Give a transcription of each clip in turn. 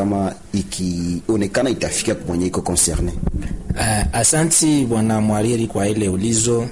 kama ikionekana itafika mwenye iko concerne? Uh, asanti bwana mwariri kwa ile ulizo.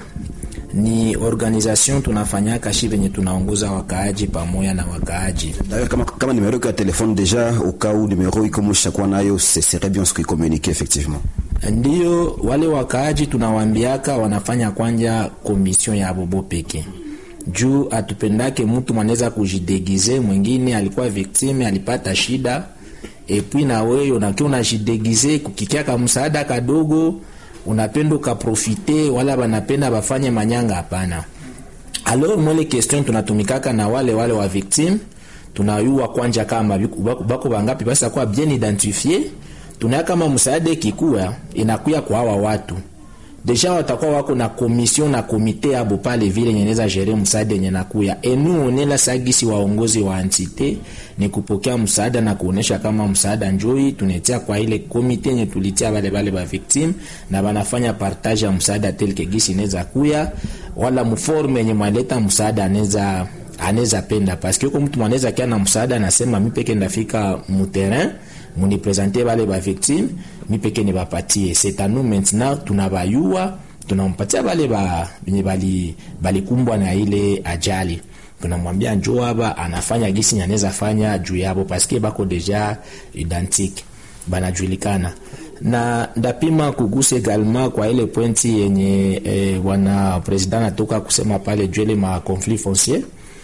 Ni organisation tunafanyaka shi venye tunaongoza wakaaji pamoja na wakaaji. D'ailleurs kama, kama numero iko ya telefone deja ukau numero iko mushakuwa nayo ce serait bien ce communiquer effectivement Ndiyo wale wakaaji tunawambiaka wanafanya kwanja komision ya bobo peke juu atupendake mtu mwanaweza kujidegize, mwingine alikuwa victime alipata shida epui na wewe unakiwa unajidegize kukikia ka msaada kadogo, unapenda ukaprofite, wala banapenda bafanye manyanga. Hapana. Alors mwele question tunatumikaka na wale wale wa victime, tunayua kwanja kama bako, bako bangapi basi kwa bien identifier tunaya kama msaada ikikuwa inakuya kwa hawa watu deja watakuwa wako na komision na komite abo pale vile nyeneza jere msaada yenye nakuya enu onela sagisi waongozi wa entite ni kupokea msaada na kuonesha kama msaada njoi tunetia kwa ile komite yenye tulitia bale bale ba victim na banafanya partage ya msaada telke gisi inaweza kuya wala mforme yenye mwaleta msaada anaweza anaweza penda paske yuko mtu mwanaweza kia na msaada anasema mi peke ndafika muterrain munipresente bale ba victime mi peke ni bapatie c'est à nous maintenant tunabayua tunampatia bale ba benye bali balikumbwa na ile ajali tunamwambia njoo hapa anafanya gisi anaweza fanya juu yabo paske bako deja identique banajulikana na ndapima kugusa egalement kwa ile pointi yenye eh, wana president natoka kusema pale juu ma conflit foncier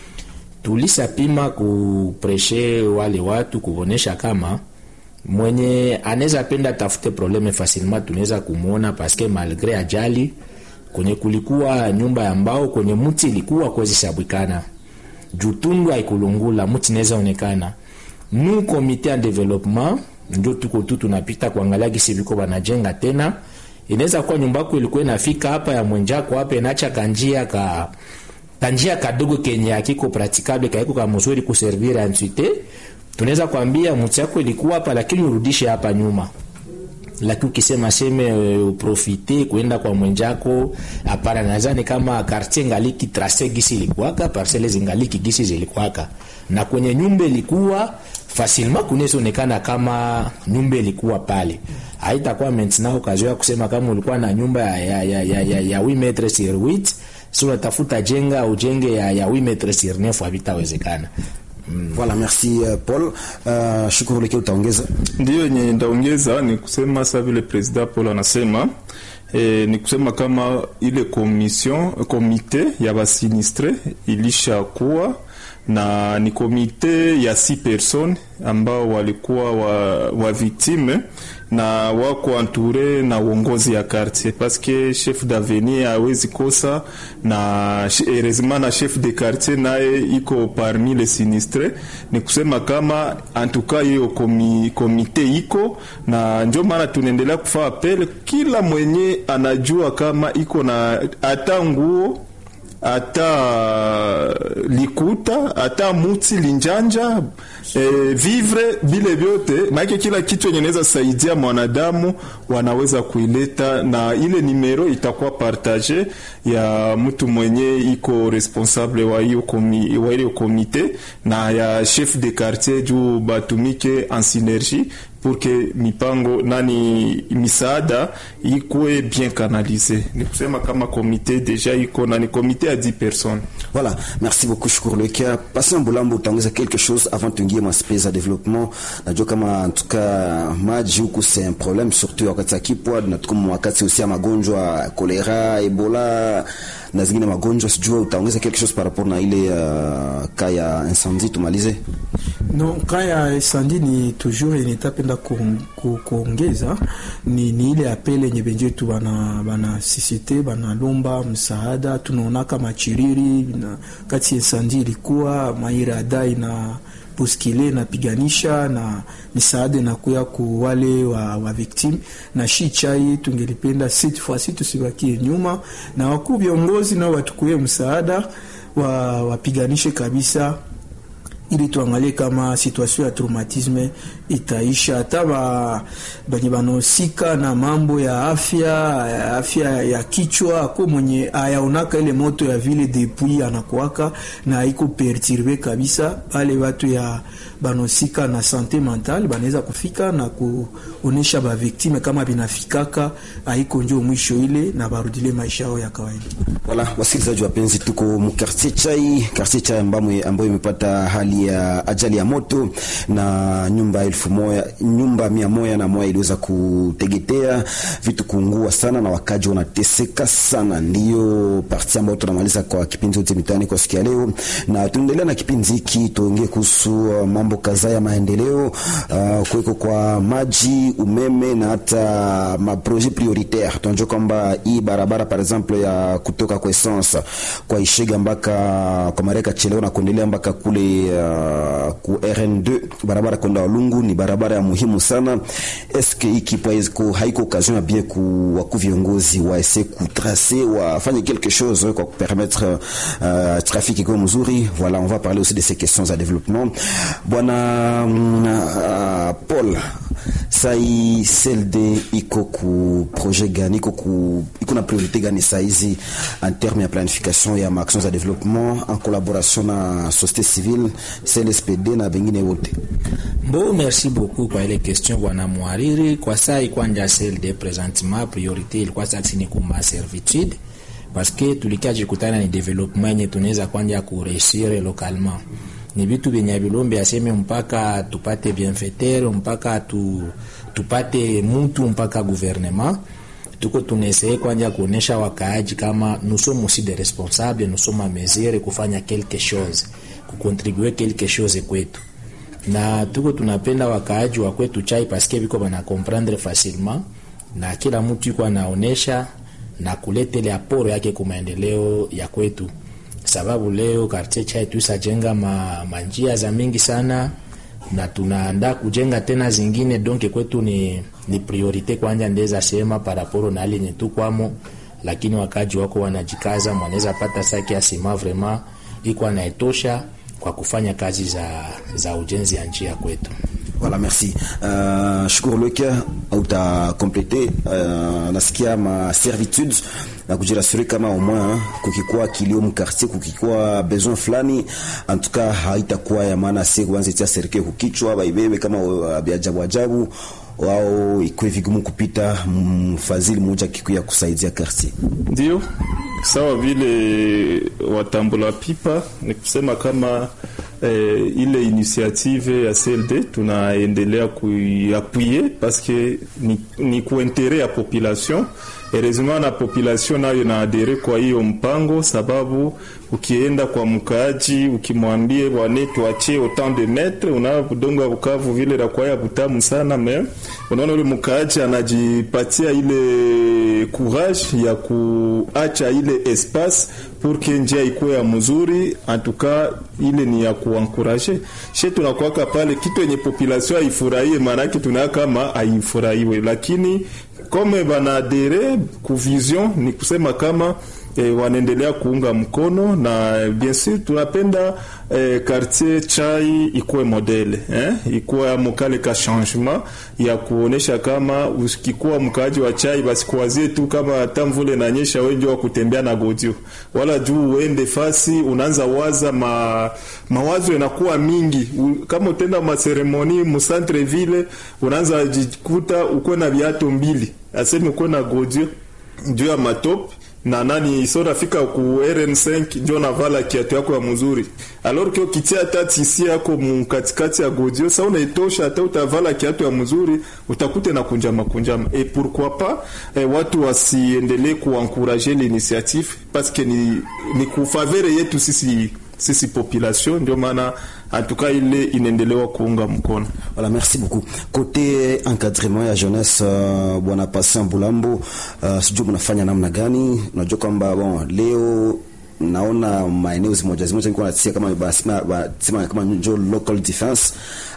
tulisapima kupreshe wale watu kuonesha kama mwenye anaweza penda tafute probleme facilement, tunaweza kumwona paske malgre ajali kwenye kulikuwa nyumba ya mbao kwenye mti ilikuwa kwezi sabwikana jutundu haikulungula mti inaweza onekana. Nu komite ya development ndio tuko tu tunapita kuangalia gisi viko banajenga tena. Inaweza kuwa nyumba yako ilikuwa inafika hapa ya mwenjako hapa inacha kanjia ka kanjia kadogo kenye akiko pratikable kaiko ka mzuri kuservir entite tunaweza kwambia mti yako ilikuwa hapa, lakini urudishe hapa nyuma. Lakini ukisema seme uh, uprofite kuenda kwa mwenjako, hapana. Nadhani kama quartier ngaliki trace gisi ilikuwaka, parcelle zingaliki gisi zilikuwaka, na kwenye nyumba ilikuwa facilement kunaweza onekana kama nyumba ilikuwa pale. Haitakuwa maintenant occasion ya kusema kama ulikuwa na nyumba ya ya ya, ya, ya, ya 8 metres sur 8 si unatafuta jenga ujenge ya, ya 8 metres sur 9 havitawezekana. Mm. Voilà, merci uh, Paul. Uh, shukuru leke utaongeza. Ndio yenye ndaongeza ni kusema sa vile president Paul anasema e, ni kusema kama ile komision komite ya basinistre ilishakuwa na ni komite ya si person ambao walikuwa wa, wa victime na wako entouré na uongozi ya quartier parce que chef d'avenir hawezi kosa na heureusement na chef de quartier naye iko parmi les sinistres. Ni kusema kama en tout cas hiyo komi, komite iko na ndio maana tunaendelea kufaa apel, kila mwenye anajua kama iko na hata nguo hata likuta hata muti linjanja e, vivre vile vyote maana kila kitu yenye naweza saidia mwanadamu wanaweza kuileta, na ile nimero itakuwa partage ya mtu mwenye iko responsable wa hiyo komi, wa hiyo komite na ya chef de quartier juu batumike en synergie pour que mipango nani misaada ikuwe bien canalisé. Ni kusema kama komite deja iko na ni komite ya 10 personnes. Voilà, merci beaucoup Shukuru Lekia. Passons Mbulambo, utaongeza quelque chose avant tuingie maspesa za développement. Najua kama en tout cas maji huku c'est un problème surtout wakati ya kipwa na tuko wakati aussi ya magonjwa kolera, Ebola na zingine magonjwa, sijua utaongeza quelque chose par rapport na ile uh, ka ya incendie tumalize. Non, ka ya incendie ni toujours inetapenda kuongeza ni, ni ile apele yenye benje tu bana bana sisite banalomba msaada. Tunaonaka machiriri na kati incendie ilikuwa mairada ina puskile napiganisha na misaada inakuya ku wale wa, wa victim na shi chai, tungelipenda cette fois ci tusibakie nyuma, na wakuu viongozi nao watukuye msaada wa wapiganishe kabisa ili tuangalie kama situation ya traumatisme itaisha. Hata banye banahusika na mambo ya afya afya ya kichwa, ako mwenye ayaonaka ile moto ya vile depuis anakuaka na iko perturbe kabisa, pale watu ya banahusika na sante mentale banaweza kufika na kuonesha baviktime kama binafikaka haiko njo mwisho ile na barudile maisha yao ya kawaida. Wala wasikilizaji wapenzi, tuko mkartier Chai, kartier Chai ambayo imepata hali ya ajali ya moto na nyumba elfu moja nyumba mia moja na moja iliweza kutegetea, vitu kuungua sana na wakaji wanateseka sana. Ndiyo parti ambayo tunamaliza kwa kipindi chote mitaani kwa siku ya leo, na tunaendelea na kipindi hiki, tuongee kuhusu uh, mambo kadhaa ya maendeleo uh, kuweko kwa maji, umeme na hata maprojet prioritaire. Tunajua kwamba hii barabara par exemple ya kutoka kwa essence kwa Ishega mpaka kwa Mareka Cheleo na kuendelea mpaka kule uh, ku RN2 barabara kwenda Walungu ni barabara ya muhimu sana. Eske hiki po haiko occasion bien ku waku viongozi wa ese ku tracer wafanye quelque chose kwa permettre uh, trafic iko mzuri. Voilà, on va parler aussi de ces questions à développement. Bwana uh, Paul sai CLD iko ku projet gani, iko ku iko na priorité gani saizi en terme ya planification ya actions za développement en collaboration na société civile CLSPD na bengine wote? Mbo, merci beaucoup kwa ile question bwana mwariri. Kwa saa ikwanja CLD presentement priorité ilikuwa sasa ni kuma servitude parce que tulikajikutana ni development yenye tunaweza kwanja kureusir localement ni vitu vyenye vilombe aseme mpaka tupate bienfaiteur mpaka tu, tupate mutu mpaka gouvernement tuko tunaeseye kwanja kuonesha wakaaji kama nous sommes aussi des responsables nous sommes a mesure kufanya quelque chose kukontribue quelque chose kwetu na tuko tunapenda wakaaji wa kwetu chai paske viko bana comprendre facilement na kila mtu yuko anaonesha na kuleta ile aporo yake kwa maendeleo ya kwetu sababu leo quartier chai tusajenga ma, manjia za mingi sana na tunaandaa kujenga tena zingine donc kwetu ni, ni priorite kwanja ndeza sema paraporo na hali yenye tu kwamo, lakini wakaji wako wanajikaza, mwanaweza pata saki ya sima vraiment iko anaetosha kwa kufanya kazi za, za ujenzi ya njia kwetu. Voilà, merci. Uh, shukuru Lokia uta complete uh, nasikia ma servitude na kujirasuri kama au moins kukikuwa kilio mkartier, kukikuwa besoin fulani, en tout cas haitakuwa ya maana si kuanza tia serikali kukichwa baibebe kama uh, biajabu ajabu wao ikuwe vigumu kupita mfadhili mmoja kikuya kusaidia quartier. Ndio sawa vile watambula pipa ni kusema kama eh, ile initiative ya CLD tunaendelea kuiappuye paske ni, ni kuintere ya population heureusement na population nayo inaadere kwa hiyo mpango, sababu ukienda kwa mkaaji ukimwambie bwane tuachie autant de metre, una budongo ya Bukavu vile la kwa ya butamu sana me unaona ule mkaaji anajipatia ile courage ya kuacha ile espace pour que njia ikuwe ya mzuri. Antuka ile ni ya kuankuraje she tunakwaka pale kitu yenye population haifurahie, maanake tunaa kama haifurahiwe, lakini kome banadere ku vision ni kusema kama E, wanaendelea kuunga mkono na bien sûr tunapenda e, quartier chai ikuwe modele eh? ikuwe mukale ka changement ya kuonesha kama ukikuwa mkaaji wa chai basi kuwazie tu kama hata mvule nanyesha wengi wa kutembea na godio wala juu uende fasi unaanza waza ma, mawazo yanakuwa mingi U, kama utenda maseremoni mu centre ville unaanza jikuta uko na viato mbili aseme uko na godio juu ya matope na nani so nafika ku RN5 njo navala kiatu yako ya mzuri, alors que ukitia hata tisi yako mkatikati ya godio sa unaitosha, hata utavala kiatu ya mzuri utakute na kunjama kunjama. Et pourquoi pas eh, watu wasiendelee kuankurager l'initiative parce que ni, ni kufavere yetu sisi sisi population, ndio maana antuka ile inaendelewa kuunga mkono. Voilà, merci beaucoup. Côté encadrement ya jeunesse uh, bwana Patient Bulambo uh, sijui mnafanya namna gani? Unajua kwamba bon, leo naona maeneo zimoja zimoja niko natia kama basima basima kama njo local defense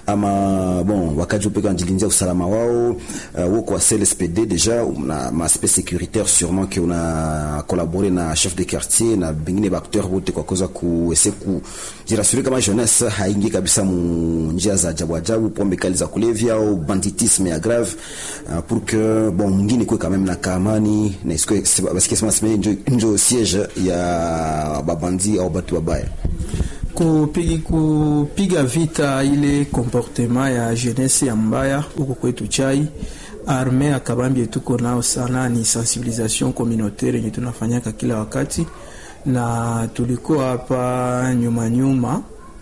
ama bon wakaji upeke wanajilindia usalama wao uh, woko wa CLSPD deja na maaspect sécuritaire sûrement que una collaboré na chef de quartier na bengine baacteur wote kwa koza kuese kujirasuri kama jeunesse haingi kabisa mu njia za ajabu ajabu, pombe kali za kulevya au banditisme ya grave uh, pour que bon mwingine kwe quand même na kamani na isikwe parce que sema njo njo siège ya babandi au batu babaya kupiga, kupiga vita ile comportement ya jeunesse ya mbaya huko kwetu chai arme ya kabambi tuko nao sana ni sensibilisation communautaire yenye tunafanyaka kila wakati, na tulikuwa hapa nyuma nyuma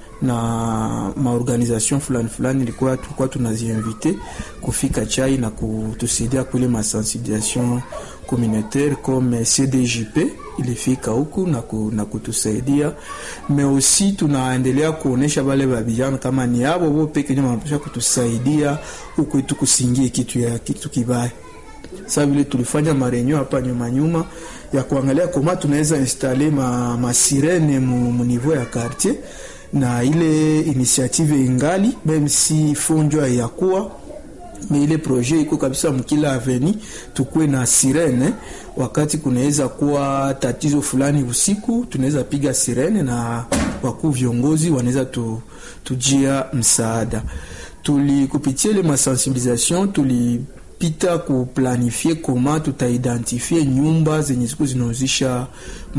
na maorganisation fulani fulani ilikuwa tulikuwa tunaziinvite kufika chai na kutusaidia kule masensibilisation communautaire comme CDJP ilifika huku na, ku, na kutusaidia me aussi tunaendelea kuonesha wale vijana kama ni abo bo peke yao wanapaswa kutusaidia huku itu kusingie kitu ya kitu kibaya. Sasa vile tulifanya marenyo hapa nyuma nyuma ya kuangalia kama tunaweza installe ma, ma sirene mu, mu niveau ya quartier na ile initiative ingali meme si fonjwa ya kuwa me ile projet iko kabisa mkila aveni tukue na sirene wakati kunaweza kuwa tatizo fulani usiku, tunaweza piga sirene na wakuu viongozi wanaweza tu, tujia msaada. Tuli kupitia ile masensibilisation tuli pita kuplanifie koma tutaidentifie nyumba zenye siku zinauzisha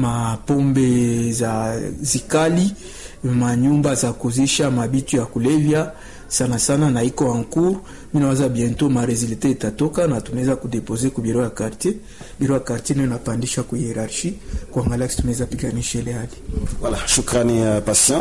mapombe za zikali, manyumba za kuzisha mabitu ya kulevya sana sana, na iko ancours. Mimi nawaza bientôt ma resultat itatoka na tunaweza kudepose ku biro ya quartier. Biro ya quartier ndio inapandisha ku hierarchie kuangalia kisi tunaweza piganisha ile hali. Voilà, shukrani uh, patient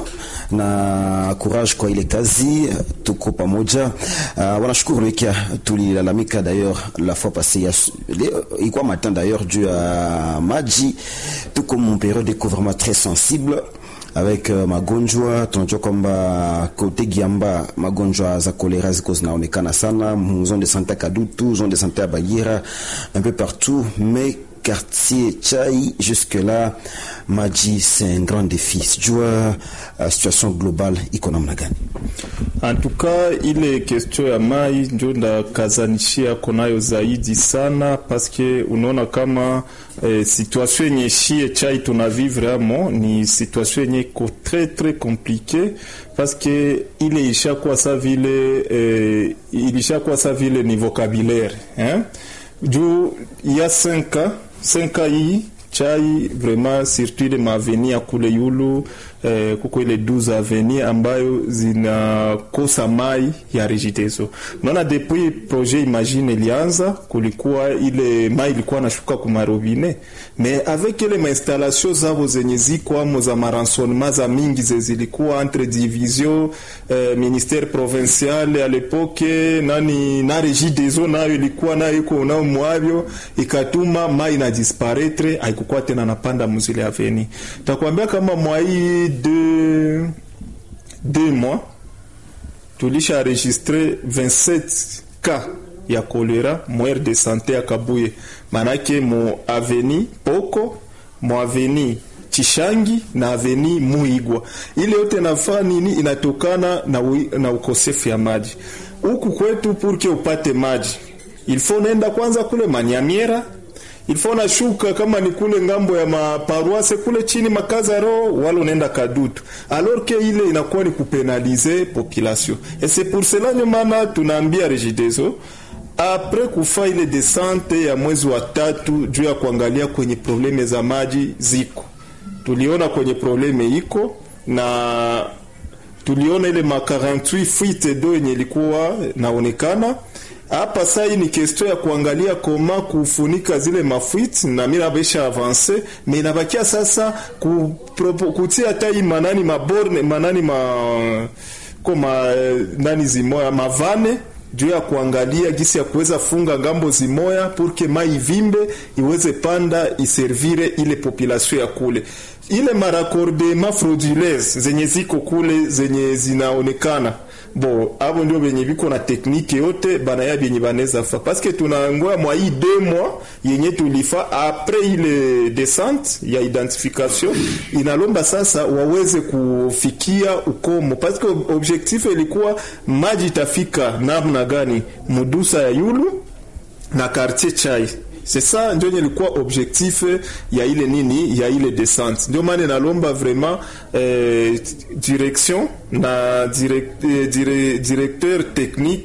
na courage kwa ile kazi, tuko pamoja. Uh, wanashukuru lekia tulilalamika d'ailleurs la fois passée ilikuwa matin d'ailleurs juu ya maji, tuko mon période de couvrement très sensible avec uh, magonjwa tunajua kwamba kote Giamba magonjwa za kolera ziko zinaonekana sana zone de santé ya Kadutu, zone de santé ya Bagira, un peu partout mais quartier Chai jusque-là maji c'est un grand défi. Sijua uh, situation globale iko namna gani? En tout cas ile question ya mai ndio ndakazanishia konayo zaidi sana paske unaona kama eh, situation yenye shie chai tunavivre amo ni situation yenye iko très très compliqué paske ile ishakuwa sa vile eh, ilishakuwa sa vile ni vocabulaire hein? juu ya 5 5 hii chai vraiment surtout ile maaveni ya kule yulu eh, kuko ile 12 aveni ambayo zinakosa mai ya Regideso. Unaona, depuis projet Imagine ilianza, kulikuwa ile mai ilikuwa nashuka ku marobine, mais avec ile mainstallation zabo zenye ziko amo za maransonnement za mingi ze zilikuwa entre division eh, ministère provincial à l'époque nani na Regideso nayo ilikuwa nayo iko nao mwavyo, ikatuma mai na disparaître, haikukuwa tena napanda muzile aveni. Takwambia kama mwai de deux mois tulisha enregistré 27 cas ya kolera mwere de sante ya Kabuye, manake mu aveni Poko, mu aveni Chishangi na aveni Muigwa. Ile yote nafaa nini? Inatokana na, na ukosefu ya maji huku kwetu. Purke upate maji ilfo nenda kwanza kule Manyamiera ilifo nashuka kama ni kule ngambo ya maparuase kule chini makazaro wala unaenda Kadutu, alors que ile inakuwa ni kupenalize population et c'est pour cela ndio maana tunaambia Regideso apres kufa ile desante ya mwezi wa tatu juu ya kuangalia kwenye probleme za maji ziko, tuliona kwenye probleme iko na tuliona ile ma 48 fuite do yenye ilikuwa naonekana hapa sasa hii ni question ya kuangalia koma kufunika zile mafuite na mimi nabesha avance mais inabakia sasa ku, kutia hata hii manani maborne manani ma koma nani zimoya mavane juu ya kuangalia gisi ya kuweza funga ngambo zimoya purke mai vimbe iweze panda iservire ile population ya kule ile marakordema frauduleuse zenye ziko kule zenye zinaonekana bo abo ndio benye biko na teknike yote banaya benye baneza fa paske tunangoya mwa hii deux mois yenye tulifa apres ile descente ya identification inalomba sasa waweze kufikia ukomo paske objectif ilikuwa maji itafika namna gani mudusa ya yulu na quartier chai c'est ça ndio ilikuwa objectif ya ile nini ya ile descente. Ndio maana nalomba vraiment eh, direction na direct, eh, dire, directeur technique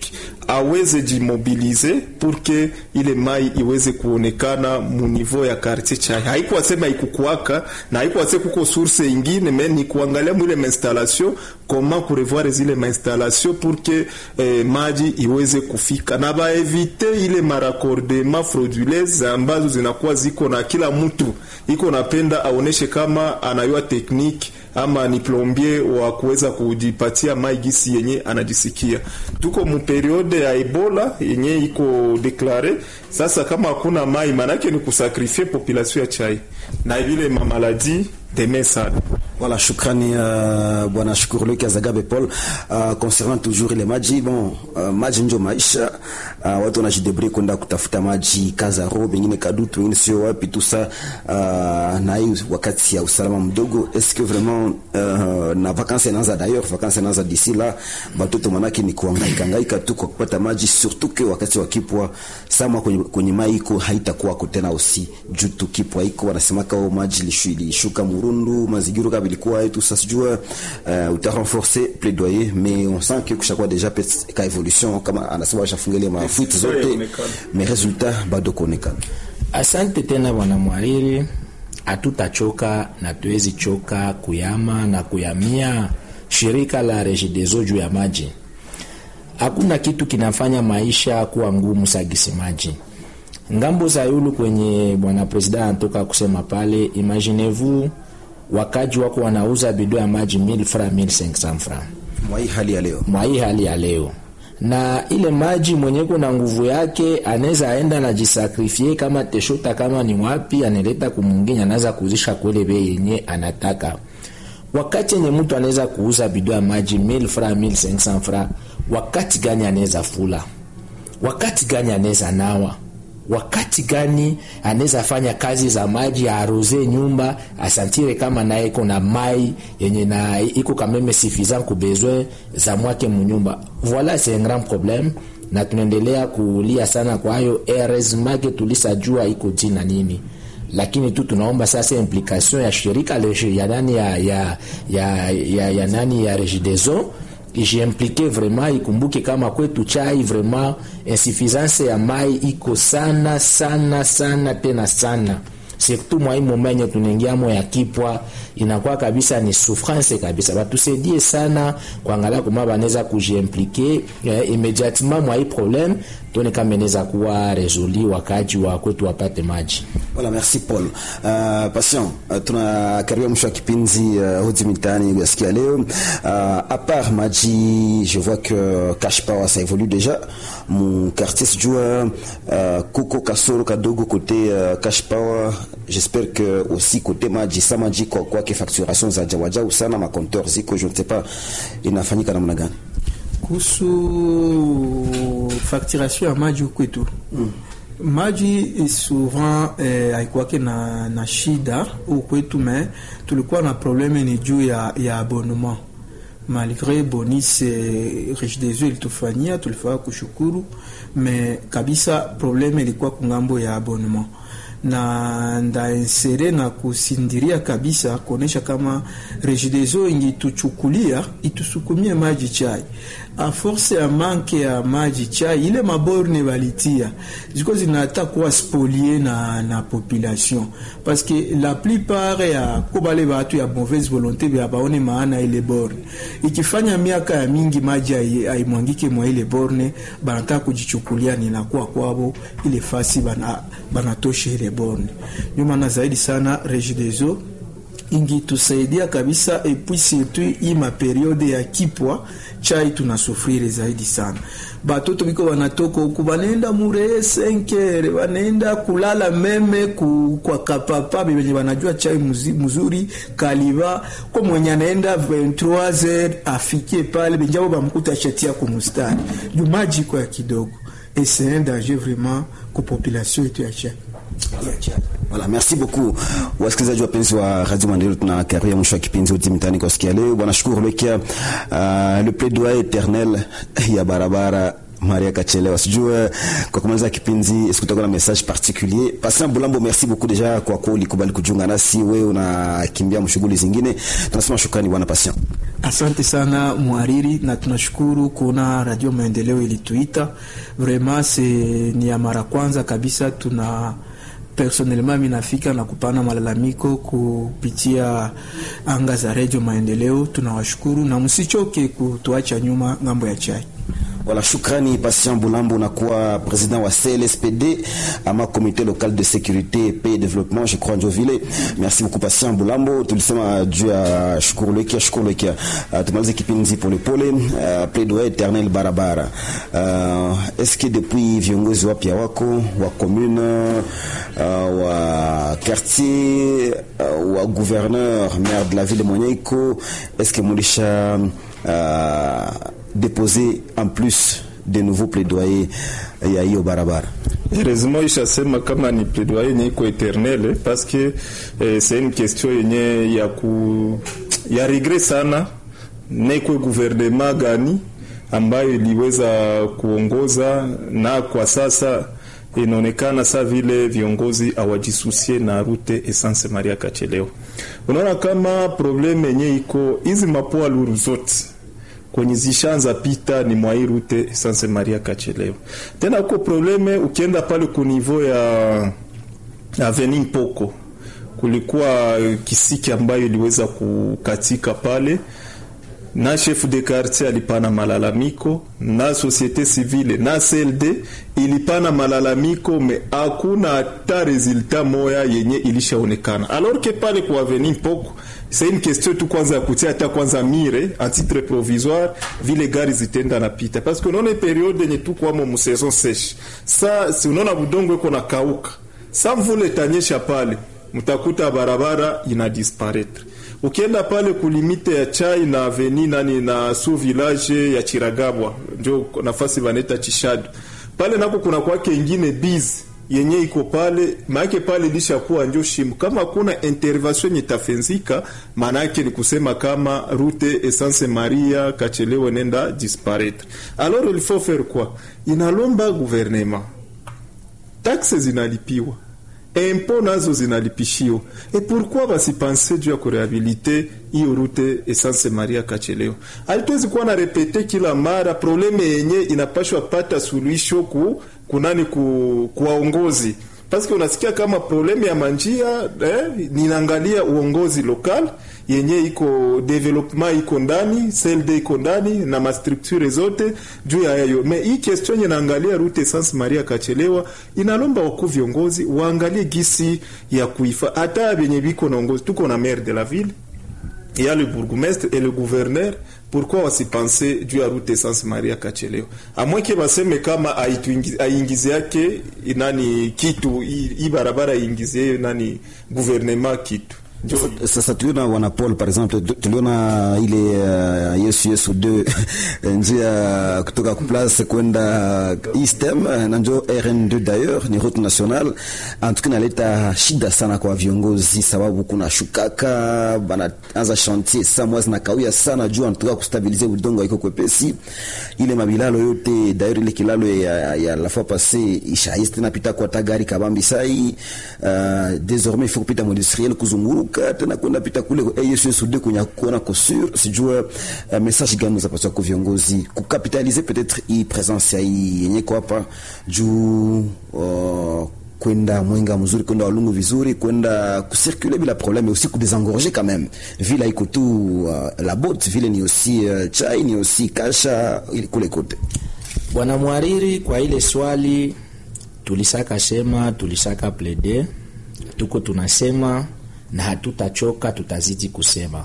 aweze jimobilize pour que ile mai iweze kuonekana mu niveau ya quartier chai. Haikuwa sema ikukuaka na haikuwa sema kuko source ingine, mais ni kuangalia mwile mainstallation comment kurevoir zile mainstallation pour que eh, maji iweze kufika na baevite ile maraccordement frauduleuse ambazo zinakuwa ziko na kila mtu iko napenda aoneshe kama anayua tekniki ama ni plombier wa kuweza kujipatia mai gisi yenye anajisikia. Tuko mu periode ya Ebola yenye iko deklare sasa, kama hakuna mai manake ni kusakrifie population ya chai na vile mamaladi deme sana. Voilà, shukrani uh, bwana Shukuruleki Azagabe Paul. Uh, concernant toujours ile maji bon, uh, maji ndio maisha. Uh, watu wanajidebri kwenda kutafuta maji Kazaro, wengine Kadutu, wengine sio wapi tout ça. Uh, na hii wakati ya usalama mdogo, est-ce que vraiment uh, na vacances inaanza d'ailleurs, vacances inaanza d'ici là, batoto manake ni kuhangaika hangaika tu kwa kupata maji, surtout que wakati wa kipwa sama kwenye, kwenye mai iko haitakuwa tena aussi juu tu kipwa iko wanasema kao maji lishuka Murundu mazigiro kabla ilikuwa tout ça sijua uh, uta renforcer plaidoyer mais on sent que kushakuwa déjà peut ka évolution kama anasema washafungelia mafuiti zote mais résultat bado kuonekana. Asante tena bwana mwariri, hatutachoka na tuwezi choka kuyama na kuyamia shirika la Regideso juu ya maji. Hakuna kitu kinafanya maisha kuwa ngumu sagisi maji. Ngambo za yulu kwenye bwana president anatoka kusema pale, imaginez-vous wakaji wako wanauza bidhaa ya maji 1000 francs 1500 francs Mwa hii hali ya leo. mwa hii hali ya leo na ile maji mwenye kuna nguvu yake anaweza aenda na jisakrifie kama teshota kama ni wapi analeta kumwingine anaweza kuuzisha kwele bei yenye anataka wakati yenye mtu anaweza kuuza bidhaa ya maji 1000 francs 1500 francs wakati gani anaweza fula wakati gani anaweza nawa wakati gani anaweza fanya kazi za maji aroze nyumba asantire kama naye iko na mai yenye na iko kameme suffisant ku besoin za mwake munyumba voilà c'est un grand problème na tunaendelea kulia sana kwa hayo heureusement que tulisajua iko jina nini lakini tu tunaomba sasa implication ya shirika le- ya nani ya, ya, ya, ya, ya nani ya Regideso ijiimplike vraiment ikumbuke kama kwetu chai vraiment insuffisance ya mai iko sana sana sana tena sana surtout mwa hii momenye tunaingiamo ya kipwa inakuwa kabisa ni souffrance kabisa batusaidie sana kuangalia kama banaweza kujiimplike eh, immédiatement mwa hii problème tuone kama inaweza kuwa resoli wakaji wa kwetu wapate maji Voilà, merci Paul. Uh, Patient, uh, tunakaribia mwisho wa kipindi uh, hodi mitaani ya siku ya leo. Uh, à part maji, je vois que Cash Power ça évolue déjà. Mon quartier sijua uh, kuko kasoro kadogo côté uh, Cash Power. J'espère que aussi côté maji sa maji kwa kwa ke facturation za jawajau sana ma compteur ziko je ne sais pas inafanyika namna gani. kuhusu facturation ya maji kwetu mm. maji eh, souvent eh, haikuwake na, na shida huku kwetu me tulikuwa na probleme ni juu ya, ya abonnement malgré bonus eh, Regideso ilitufanyia tulifaa kushukuru me kabisa probleme ilikuwa kungambo ya abonnement na ndaensere na kusindiria kabisa kuonesha kama Regideso ingituchukulia itusukumie maji chai a force ya manke ya maji chai ile maborne balitia ziko zinata kuwa spolie na, na population parce que la plupart ya kobale batu ya mauvaise volonté bya baone maana ile borne ikifanya miaka ya mingi maji hai- haimwangike mwa ile borne banataka kujichukulia ninakuwa kwabo ile fasi bana banatosha ile borne ndio maana zaidi sana Regideso ingitusaidia kabisa epui surtout hii maperiode ya kipwa chai tunasufrire zaidi sana batoto biko banatoka huku banaenda mureye senkere banaenda kulala meme ku, kwa kapapa benye banajua chai muzi, mzuri kaliba ko mwenye anaenda 23h afikie pale benjabo bamkuta shatia kumustari juu maji kwa ya kidogo et c'est un danger vraiment ku population yetu ya chai ya chai Voilà, merci beaucoup wasikilizaji wapenzi wa Radio Maendeleo, tunakaribia mwisho wa kipindi hoti mitaani kwa siku ya leo. Bwana Shukuru Lekia, uh, le plaidoyer éternel ya barabara Maria Kachelewa. Sijua kwa kumaliza kipindi est-ce que utakuwa na message particulier? Patient Bulambo, merci beaucoup deja kwa kuwa ulikubali kujiunga nasi. Wewe unakimbia mshughuli zingine, tunasema shukrani bwana Patient. Asante sana mwariri, na tunashukuru kuona Radio Maendeleo ilituita vraiment, se ni ya mara kwanza kabisa tuna personnellement mimi nafika na kupana malalamiko kupitia anga za Radio Maendeleo. Tunawashukuru na msichoke kutuacha nyuma ngambo ya chai. Voilà, shukrani Patient Bulambo unakuwa president wa CLSPD ama comité local de sécurité paix et développement je crois Njovile. Merci beaucoup Patient Bulambo. Tulisema juu ya shukuru lekia shukuru lekia. Uh, tumalize kipindi pole pole uh, plaidoyer éternel barabara. Uh, est-ce que depuis viongozi wapya wako wa commune uh, wa quartier uh, wa gouverneur maire de la ville mwenyeiko est-ce que mulisha uh, déposer en plus de nouveaux plaidoyers ya hiyo barabara. Heureusement ishasema kama ni plaidoyer yenye iko eternel parce que eh, c'est une question yenye ya ku ya regret sana nekwe gouvernement gani ambayo iliweza kuongoza na kwa sasa inaonekana saa vile viongozi awajisusie na rute Essence Maria Kacheleo. Unaona kama probleme yenye iko hizi mapoa luru zote kwenye zishanza pita ni mwa rute Essence Maria Kacheleo. Tena uko probleme ukienda pale ku niveau ya Avenue Mpoko kulikuwa kisiki ambayo iliweza kukatika pale na chef de quartier alipana malalamiko na societe civile na CLD ilipana malalamiko, me hakuna hata resultat moya yenye ilishaonekana. Alors que pale kwa avenue Mpoko c'est une question tu kwanza ya kutia hata kwanza mire a titre provisoire vile gari zitenda napita, parce que unaona periode yenye tu kwamo mu saison sèche, sa si unaona budongo iko na kauka, sa mvule tanyesha pale, mtakuta barabara ina disparaître ukienda pale kulimite ya chai na aveni nani na su village ya Chiragabwa njo nafasi baneta Chishadu pale nako kuna kwake ingine biz yenye iko pale maake pale lishakuwa njo shimu. Kama kuna intervention yenye tafenzika, maana yake ni kusema kama route Essence Maria Kachelewe nenda disparaître. Alors il faut faire quoi? Inalomba gouvernement, taxe zinalipiwa impo nazo zinalipishiwa. E pourquoi basipanse juu ya kurehabilite hiyo rute Essence Maria Kacheleo? Alituwezi kuwa na repete kila mara probleme yenye inapashwa pata suluhisho ku kunani ku kuwaongozi paske unasikia kama probleme ya manjia eh, ninaangalia uongozi lokal yenye iko development iko ndani CLD iko ndani na mastructure zote juu ya yayo. Me hii question yenye naangalia route Essence Maria Kachelewa inalomba wakuu viongozi waangalie gisi ya kuifa hata benye biko naongozi. Tuko na maire de la ville il y a le bourgmestre et le gouverneur pourquoi wasipense juu ya route Essence Maria Kacheleo amweke baseme kama aingize yake nani kitu hii barabara aingizie nani gouvernement kitu sasa tuliona wana Paul par exemple, tuliona ile uh, Yesu Yesu 2 njia kutoka place kwenda Eastem na njo RN2 d'ailleurs ni route nationale. En tout cas naleta shida sana kwa viongozi, sababu kuna shukaka banaanza chantier saa mwezi na kawia sana juu anatoka kustabilize udongo iko kwepesi. Ile mabilalo yote d'ailleurs ile kilalo ya, ya la fois passée ishaiste tena pita kwa tagari kabambi sai uh, désormais il faut kupita mu industriel kuzunguru kuruka tena kwenda pita kule ASUD kwenye kuona kosur sijua uh, message gani zapaswa kwa viongozi kukapitalize peut-être hii presence ya hii yenye kwa hapa juu uh, kwenda mwenga mzuri kwenda walungu vizuri kwenda kucirculer bila problème mais aussi kudésengorger quand même vile iko tu uh, la botte vile ni aussi uh, chai ni aussi kasha kule kote bwana mwariri kwa ile swali tulisaka sema tulisaka plede tuko tunasema na hatutachoka, tutazidi kusema.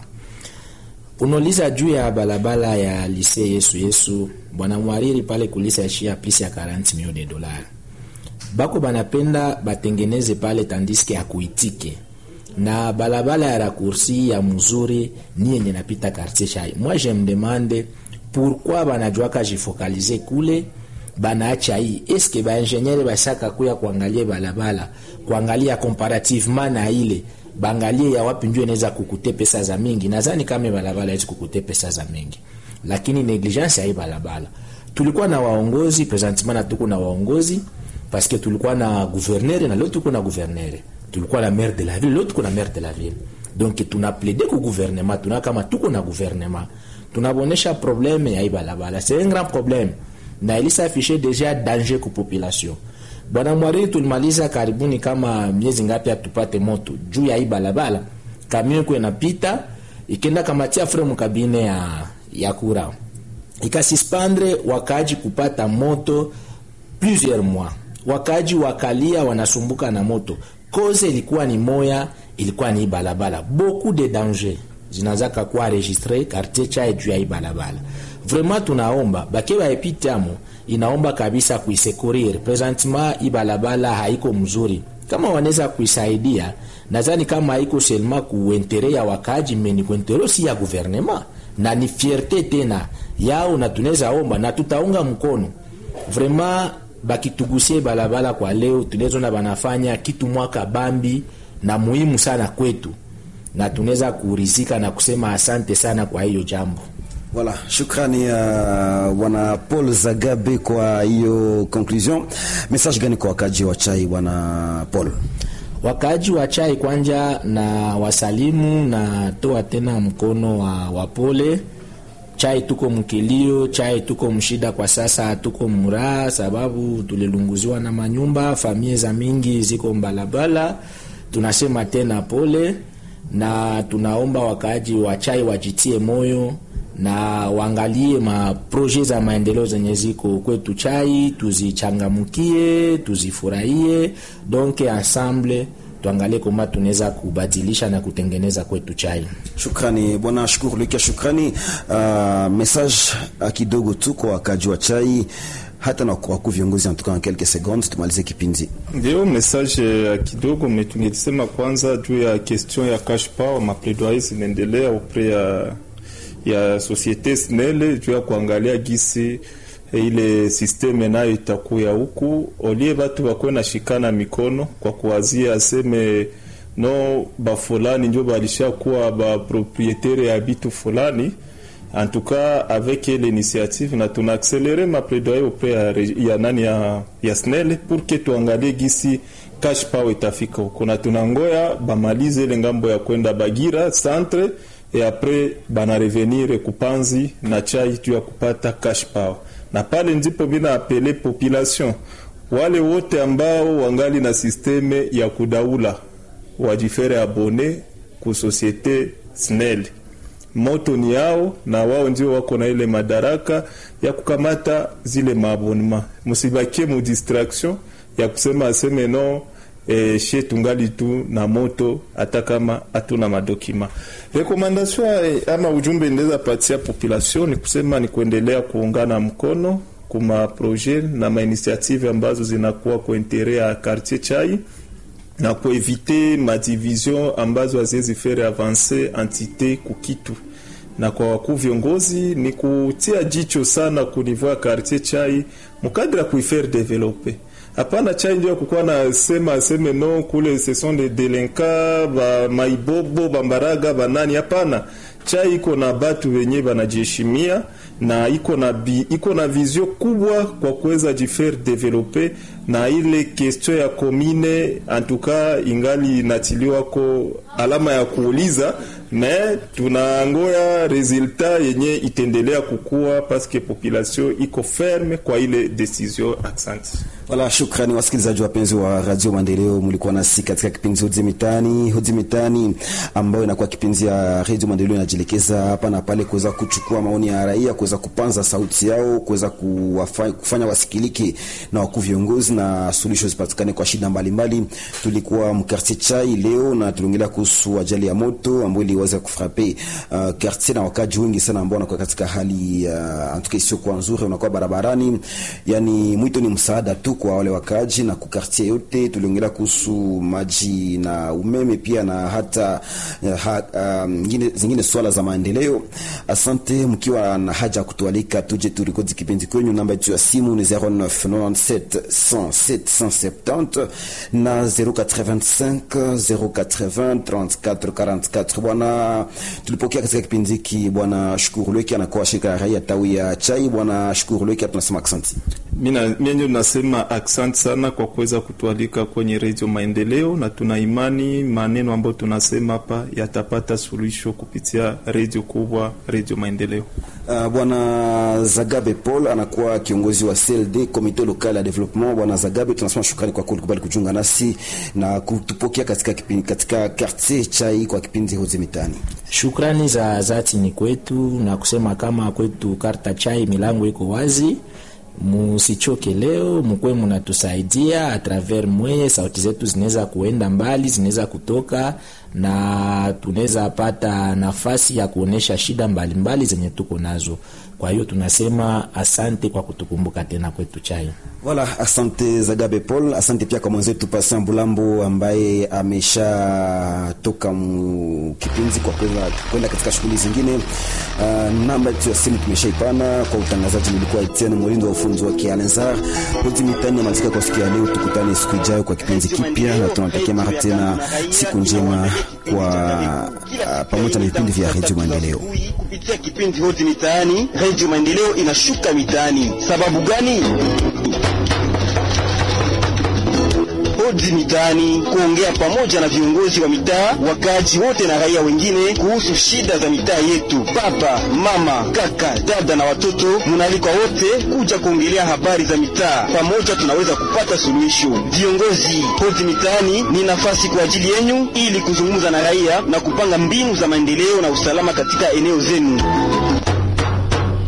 Unauliza juu ya balabala ya lise Yesu Yesu, bwana mwariri pale kulisa ishia plus ya 40 milioni de dollars. Bako banapenda batengeneze pale tandiske hakuitike na balabala ya rakursi ya mzuri ni yenye napita quartier chai. Moi je me demande pourquoi banajuaka jifokalize kule banaacha hii eske baingeniere basaka kuya kuangalia balabala kuangalia comparativement na ile bangalie ya wapi ndio inaweza kukute pesa za mingi. Nadhani kama balabala hizi kukute pesa za mingi, lakini negligence ya hii balabala. Tulikuwa na waongozi presentement, na tuko na waongozi parce que tulikuwa na gouverneur na leo tuko na gouverneur, tulikuwa na maire de la ville, leo tuko na maire de la ville. Donc tuna plaider ku gouvernement, tuna kama tuko na gouvernement tunabonesha probleme ya hii balabala c'est un grand problème na ilisafishe deja danger ku population bwana mwariri tulimaliza karibuni kama miezi ngapi atupate moto juu ya hii balabala kamio iko inapita ikenda kamatia fremu kabine ya, ya kura ikasispandre wakaaji kupata moto plusieurs mois wakaaji wakalia wanasumbuka na moto koze ilikuwa ni moya ilikuwa ni hii balabala beaucoup de danger zinazaka kuwa registre quartier chae juu ya hii balabala vraiment tunaomba bake baepitamo inaomba kabisa kuisekurir presentement hii balabala haiko mzuri kama wanaweza kuisaidia nadhani kama haiko selma kuentere ya wakaji meni kuentere si ya guvernema na ni fierte tena yao na tunaweza omba na tutaunga mkono vraiment bakitugusie balabala kwa leo tunawezona banafanya kitu mwaka bambi na muhimu sana kwetu na tunaweza kurizika na kusema asante sana kwa hiyo jambo Voilà, shukrani uh, bwana Paul Zagabe kwa hiyo conclusion. Message gani kwa wakaji wa chai bwana Paul? wakaaji wa chai kwanja na wasalimu na toa tena mkono wa, wa pole chai tuko mkilio chai tuko mshida kwa sasa tuko muraha sababu tulilunguziwa na manyumba familia za mingi ziko mbalabala tunasema tena pole na tunaomba wakaaji wa chai wajitie moyo na waangalie maproje za maendeleo zenye ziko kwetu chai tuzichangamkie tuzifurahie donc ensemble tuangalie kwamba tunaweza kubadilisha na kutengeneza kwetu chai Shukrani bwana Shukuru Lukia, shukrani. Uh, message uh, kidogo tu kwa wakaji wa chai hata na kwa wakuu viongozi antuka en quelques secondes tumalize kipindi. Ndio message ya kidogo metungelisema kwanza juu ya question ya cash power, mapledoyer zinaendelea upre ya ya societe SNEL juu ya kuangalia gisi ile systeme nayo itakuya huku, olie batu bakuwe na shikana mikono kwa kuwazia aseme no bafulani njo balishakuwa baproprietaire ya bitu fulani en tout cas avec l'initiative na tuna accéléré ma plaidoyer auprès ya, reg- ya nani ya, ya SNEL pour que tuangalie gisi cash power itafika huko na tunangoya bamalize ile ngambo ya kwenda Bagira centre et après bana revenir kupanzi na chai juu ya kupata cash power, na pale ndipo bina apele population wale wote ambao wangali na sisteme ya kudaula wajifere abone ku societe SNEL moto ni yao na wao ndio wako na ile madaraka ya kukamata zile maabonema. Msibakie mu distraction ya kusema aseme no e, she tungali tu na moto hata kama hatuna madokima. Rekomandasyon eh, ama ujumbe ndeza patia population ni kusema ni kuendelea kuungana mkono kuma projet na mainitiative ambazo zinakuwa kwa intere ya quartier chai na kuevite madivision ambazo haziwezi fere avanse entite kukitu na kwa wakuu viongozi ni kutia jicho sana kunivua ya quartier chai mukadri ya kuifaire develope hapana chai ndio kukuwa na sema aseme no kule ce sont des delinquants ba maibobo bambaraga banani hapana chai iko na batu wenye banajiheshimia na iko na bi, iko na vizio kubwa kwa kuweza jifaire develope na ile question ya komine antuka ingali inatiliwa ko alama ya kuuliza me tunangoya resultat yenye itendelea kukua paske population iko ferme kwa ile decision accent Wala, shukrani wasikilizaji wapenzi wa Radio Maendeleo, mlikuwa nasi katika kipindi Hoji Mitaani. Hoji Mitaani ambayo inakuwa kipindi ya Radio Maendeleo inajielekeza hapa na pale kuweza kuchukua maoni ya raia, kuweza kupanza sauti yao, kuweza kuwafa- kufanya wasikilike na wakuu viongozi na suluhisho zipatikane kwa shida mbalimbali. Tulikuwa mkartier Chai leo na tuliongelea kuhusu ajali ya moto ambayo iliweza kufrape uh, quartier na wakaji wengi sana ambao wanakuwa katika hali uh, antuka isiyokuwa nzuri, wanakuwa barabarani. Yani mwito ni msaada tu kwa wale wakaji na kukartie yote. Tuliongelea kuhusu maji na umeme pia na hata uh, ha, um, ngine, zingine swala za maendeleo. Asante mkiwa na haja ya kutualika tuje turikodi kipindi kwenyu. Namba yetu ya simu ni 0997 107 170 na 085 080 34 44. Bwana tulipokea katika kipindi hiki bwana Shukuru Lweki anakuwa shirika ya raia tawi ya Chai. Bwana Shukuru Lweki, tunasema asante. Mimi nasema asante sana kwa kuweza kutualika kwenye redio Maendeleo, na tuna imani maneno ambayo tunasema hapa yatapata suluhisho kupitia redio kubwa, redio Maendeleo. Uh, bwana Zagabe Paul anakuwa kiongozi wa CLD Comité Local ya Development. Bwana Zagabe, tunasema shukrani kwa kulikubali kujiunga nasi na kutupokea katika kipindi, katika quartier chai kwa kipindi Hozi Mitani. Shukrani za dhati ni kwetu na kusema kama kwetu karta chai milango iko wazi musichoke leo, mukwe munatusaidia atraver mweye, sauti zetu zinaweza kuenda mbali, zinaweza kutoka na tunaweza pata nafasi ya kuonesha shida mbalimbali mbali zenye tuko nazo. Kwa hiyo tunasema asante kwa kutukumbuka tena kwetu chai. Voilà, asante Zagabe Paul, asante pia kwa mwenzetu Patient Bulambo ambaye ameshatoka kipindi kwa kwenda katika shughuli zingine. Uh, namba yetu ya simu tumeshaipana kwa utangazaji, nilikuwa Etienne Molindo wa ufunzi wa Kialenzar Poti mitani amalizika kwa siku ya leo. Tukutane siku ijayo kwa kipindi kipya, na tunatakia mara tena siku njema kwa uh, pamoja na vipindi vya Radio Maendeleo. Kupitia kipindi Hozi Mitaani, Radio Maendeleo inashuka mitaani. Sababu gani? Hoji Mitaani, kuongea pamoja na viongozi wa mitaa, wakaaji wote na raia wengine kuhusu shida za mitaa yetu. Baba, mama, kaka, dada na watoto, munaalikwa wote kuja kuongelea habari za mitaa. Pamoja tunaweza kupata suluhisho. Viongozi, Hoji Mitaani ni nafasi kwa ajili yenyu ili kuzungumza na raia na kupanga mbinu za maendeleo na usalama katika eneo zenu.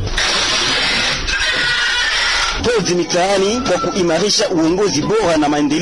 Hoji Mitaani kwa kuimarisha uongozi bora na maendeleo